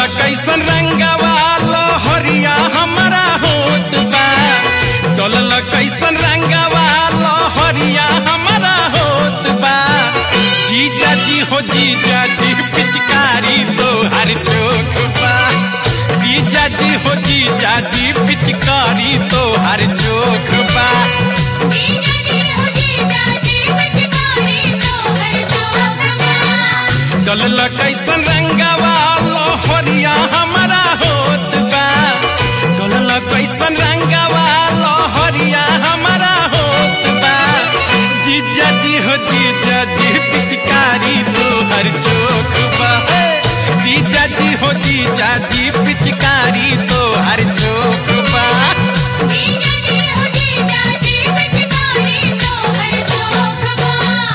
कैसन रंगवा लहरिया हमारा होत बा चलल कैसन रंगवा लहरिया हमारा होत बा जीजा जी हो जीजा जी पिचकारी तो हर चोक बा जीजा जी हो जीजा जी पिचकारी तो हर चोक बा जीजा जी हो जीजा जी पिचकारी तोहर चोखबा चलल कैसन रंगवा लहरिया हमारा होत बा चलल कैसन रंगवा लहरिया हमारा होत बा जीजा जी हो जीजा जी पिचकारी तो हर चोक बा हे। जीजा जी हो जीजा जी पिचकारी तो हर चोक बा जीजा जी हो जीजा जी पिचकारी तोहर चोखबा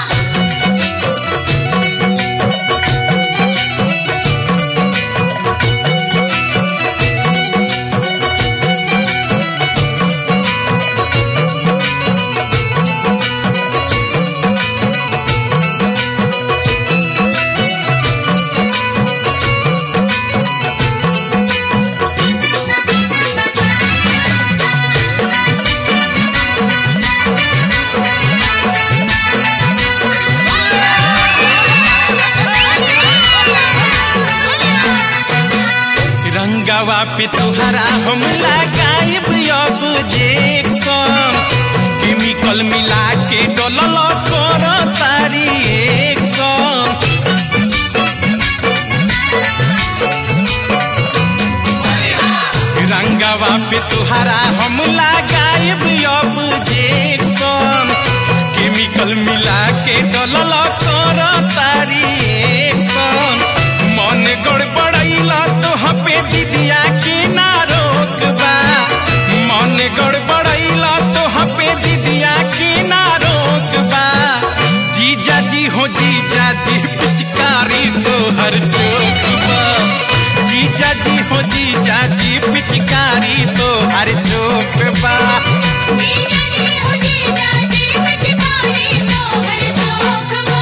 रंगवा पे तुहरा हम लगाइब अब जेक्सन केमिकल मिला के डलल कर तारी एक्शन रंगवा पे तुहरा हम लगाइब अब जेक्सन केमिकल मिला के डलल कर तारी एक्शन मन गड़बड़ैला तो हपे दीदिया के ना रोकबा मन गड़बड़ैला तो हपे दीदिया के ना रोकबा जीजा जी हो जीजा जी पिचकारी तो हर चोकबा जीजा जी हो जीजा जी पिचकारी तो हर चोकबा जीजा जी हो जीजा जी पिचकारी तोहर चोखबा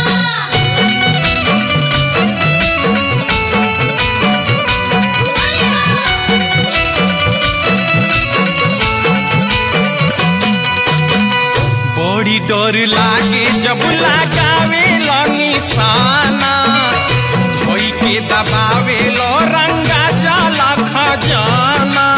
बड़ी डर लागे जब लगावे लो निशाना धोई के दबावे लो रंगा जाला खजाना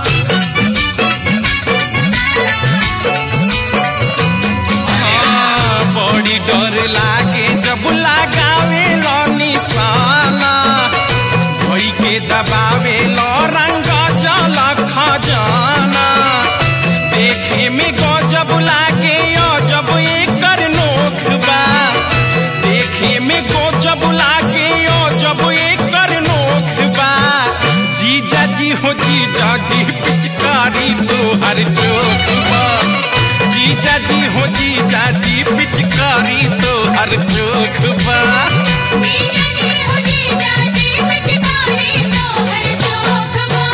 हाँ, बड़ी डर लागे जब लगावे लो निशाना धोई के दबावे लो रंगा जाला खजाना देखे में गजब लागे अजब एकर नोख बा देखे में गजब लागे अजब एकर नोख बा जीजा जी हो जीजा जी पिचकारी तो हर चोख बा जीजा जी हो जीजा जी पिचकारी तो हर चोख बा जीजा जी हो जीजा जी पिचकारी तोहर चोखबा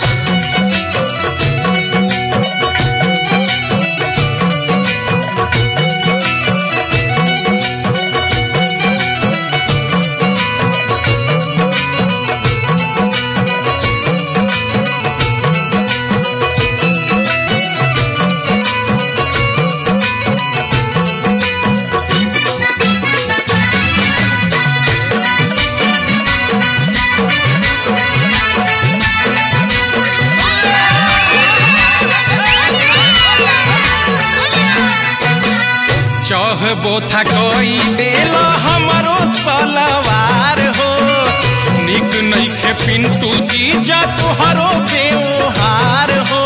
चहबो था कोई देल हमरो सलवार हो निक नइखे पिंटू जीजा तुहरो व्यवहार हो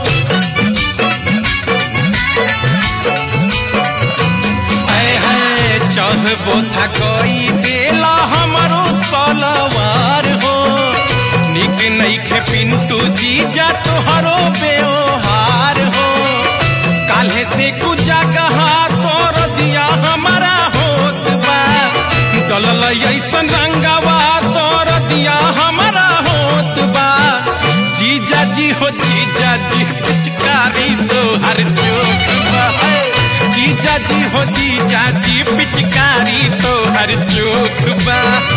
ऐ है चहबो था कोई देल हमरो सलवार हो निक नइखे पिंटू जीजा तुहरो व्यवहार हो काल्हे से कुछ जगह तोर दिया हमारा होत बा चलल ऐसन रंगवा तोर दिया हमारा होत बा जीजा जी हो जीजा जी पिचकारी तो हर चोक बा है। जीजा जी हो जीजा जी पिचकारी तो हर चोक बा